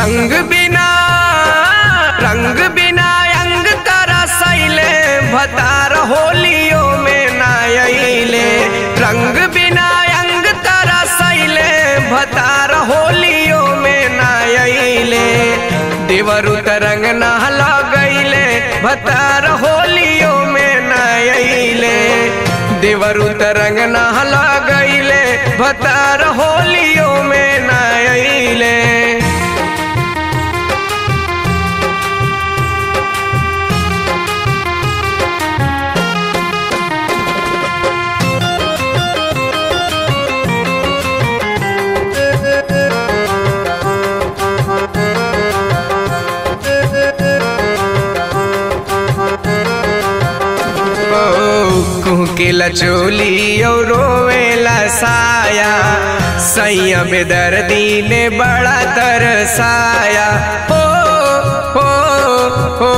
रंग बिना रंग बिना अंग तारा सैले भतार होलियो में नायले रंग बिना अंग तारा सैले भतार होलियो में नायले देवरु तरंग ना लगैले भतार होलियो में नायले देवरु तरंग ना लगैले भतार होलियो में नायले कुहकेला चोली और रोवेला साया सैया बेदर्दी ने बड़ा तरसाया हो हो हो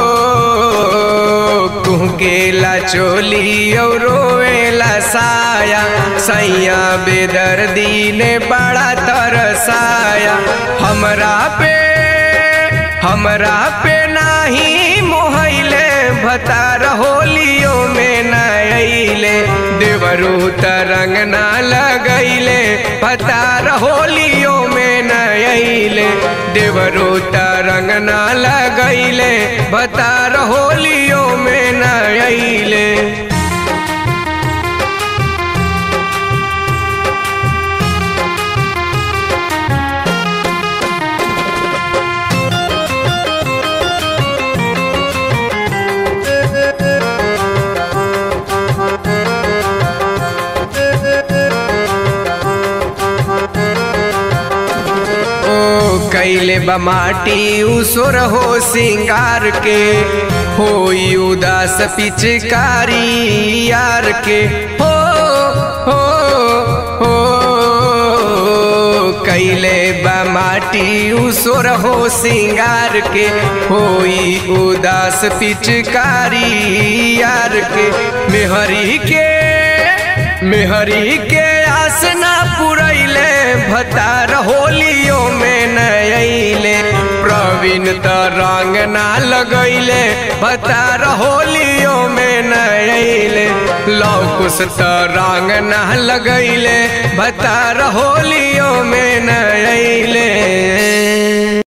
कुहकेला चोली और रोवेला साया सैया बेदर्दी ने बड़ा तरसाया हमरा पे हमरा पे नाही मोहैले भतार होलियो में नैले देवरू तरंग ना लगैले भतार होलियो में नैले देवरू तरंग ना लगैले भतार होलियो में नैले कैले बमाटी उसोर हो सिंगार के होई उदास पिचकारी यार के हो हो हो कैले बमाटी उसोर हो सिंगार के होई उदास पिचकारी यार के मेहरी के मेहरी के आसना पुरैले भतार होलियो में नैले प्रवीण त रंग ना लगैले भतार होलियो में नैले लौकुश त रंग ना लगैले भतार होली